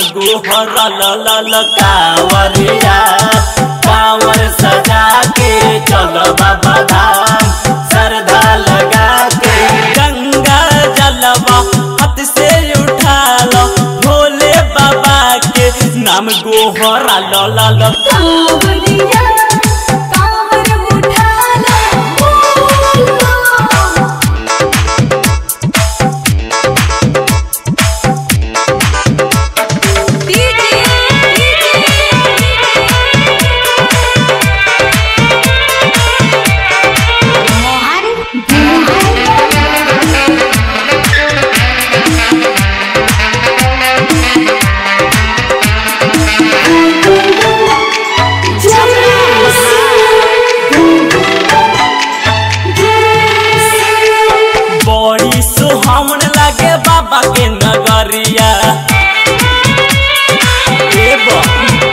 गोहरा लल कावरिया कांवर सजा के चलो बाबा धाम श्रद्धा लगा के गंगा जलवा हाथ से उठा लो भोले बाबा के नाम गोहरा लल कांवरिया कांवर उठा लो बड़ी सुहावन लागे बाबा के नगरिया ए बा-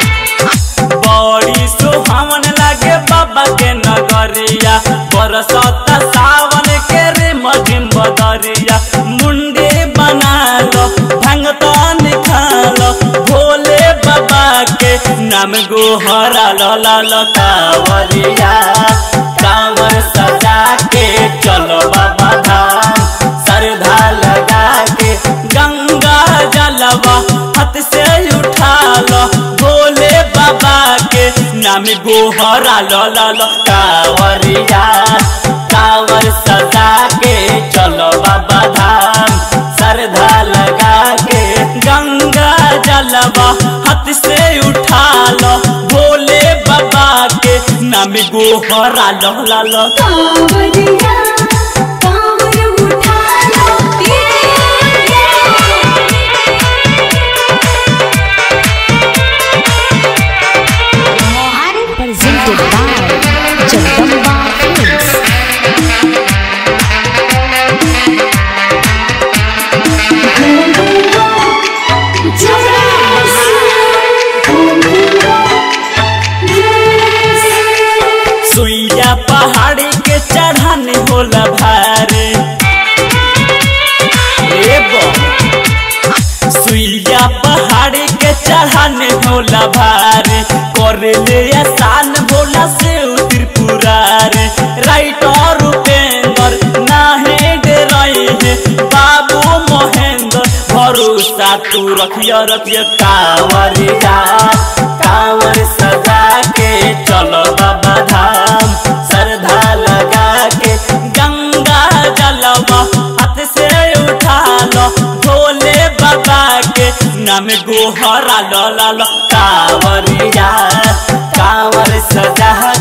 बड़ी सुहावन लागे बाबा के नगरिया बरसत सावन के रे मझिम बदरिया मुंडे बना लो भंगता निखालो भोले बाबा के नाम गोहरा लो ला लो कावरिया कांवर सजा के चलो बाबा धाम श्रद्धा लगा के गंगा जलवा हाथ से उठा लो भोले बाबा के नाम गोहरा लो लो लो कावरिया कांवर सजा के चलो बाबा धाम श्रद्धा लगा के गंगा जलवा हाथ से उठा लो भोले बाबा के नाम गोहरा लो ला लो कांवरिया कांवर उठा लो presented by Jagdamba Films. सुइया पहाड़ी के चढ़ाने होला भारे ए बा- सुइया पहाड़ी के चढ़ाने होला भारे करे ले आसान भोला से त्रिपुरारे राइटर उपेंद्र नाहे डराई है बाबू महेंद्र भरोसा तू रखिया रखिया कांवरिया कांवर सजा के चलो बाबा धाम श्रद्धा लगा के गंगा जलवा हाथ से उठा लो भोले बाबा के नाम गोहरा लो ला लो कांवरिया कांवर सजा